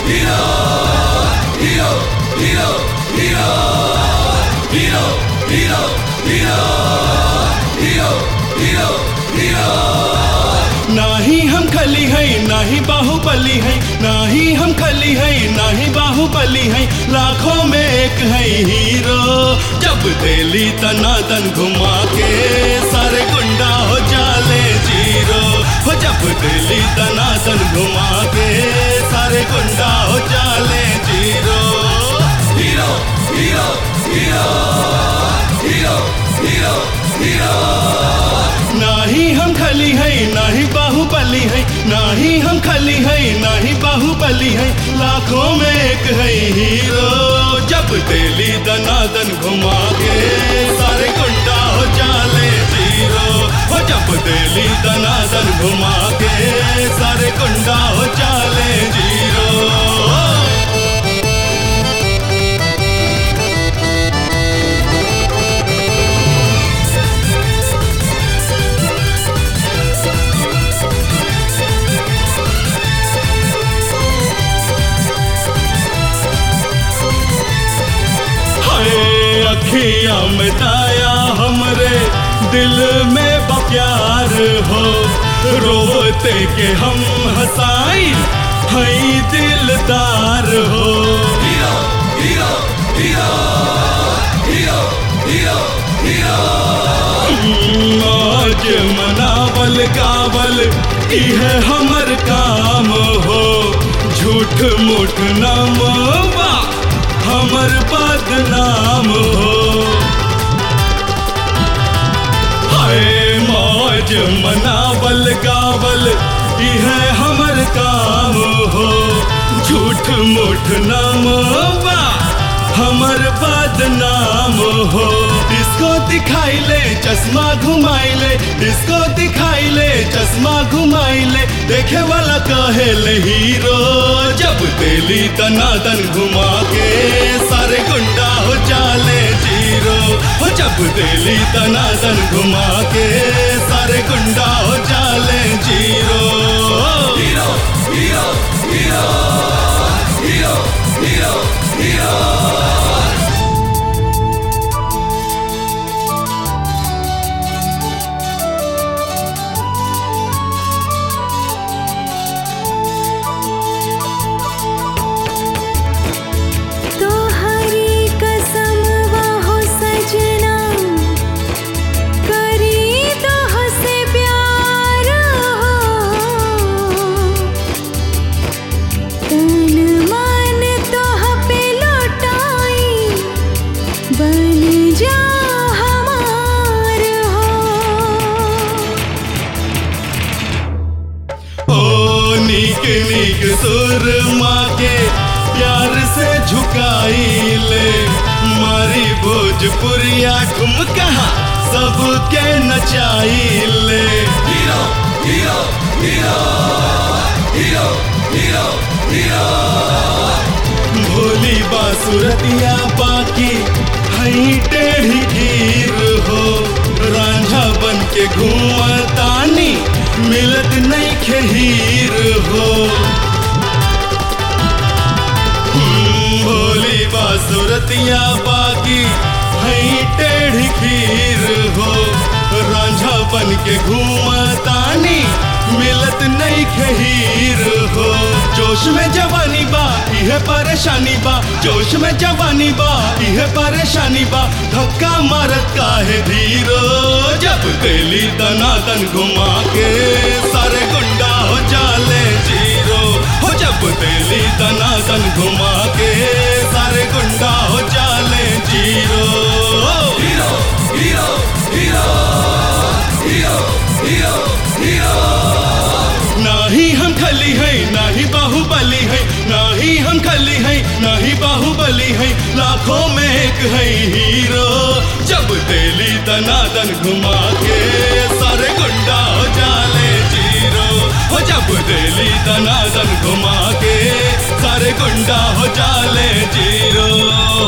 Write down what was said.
नाही हम खली है नाही बाहुबली है नाही हम खली है नाही बाहुबली है लाखों में एक है हीरो जब दिली तनातन घुमा के सारे गुंडा हो जाले जीरो हो जब दिली तनातन घुमा के सारे गुंडा हो जाले zero hero hero hero hero hero hero नाही हम खली है नाही बाहुबली है नाही हम खली है नाही बाहुबली है लाखों में एक है हीरो जब दिली दनादन घुमा के सारे गुंडा हो जाले जीरो हो जब दिली दनादन घुमा के सारे गुंडा हो जाले जीरो हाय अखिया में दाया हमरे दिल में बप्यार हो रोते के हम हसाई हई दिलदार हो hero hero hero hero hero hero आज मनावल कावल इहे हमर काम हो झूठ मूठ नामवा हमर बदनाम हो हाय मौज मनावल गावल यह हमर काम हो झूठ मूठ नामवा हमर बदनाम हो डिस्को दिखाई ले चश्मा घुमाई ले डिस्को दिखाई ले चश्मा घुमाई ले देखे वाला कहे ले हीरो जब दिली तनातन घुमा के सारे गुंडा हो जाले जीरो हो जब दिली तनातन घुमा के सारे गुंडा हो जाले zero hero hero hero hero hero hero तोहरी कसम वाहो सजना करी तोह से प्यार तन मन तोह पे लौटाई बन जा हमार हो ओ नीक नीक सुर माँ के प्यार से झुकाई ले मारी भोजपुरिया ठुमका सबके नचाई ले hero hero hero hero hero hero भोली बासुरतिया बाकी हई टेढ़ी गिर हो रांझा बन के घूमतानी मिलत नहीं खहीर हो हम्म, भोली बासुरतिया बाकी हई टेढ़ी खीर हो रांझा बन के घूमतानी मिलत नहीं खहीर हो जोश में जवानी बा इहे परेशानी बा जोश में जवानी बा इहे परेशानी बा धक्का मारत काहे धीरो जब दिली दनादन घुमा के सारे गुंडा हो जाले जीरो हो जब दिली दनादन घुमा के सारे गुंडा हो जाले zero hero hero hero hero hero hero नाही हम खली है नाही बाहुबली है नाही हम खली है नाही बाहुबली है लाखों में एक है हीरो जब दिली दनादन घुमा के सारे गुंडा हो जाले जीरो हो जब दिली दनादन घुमा के सारे गुंडा हो जाले जीरो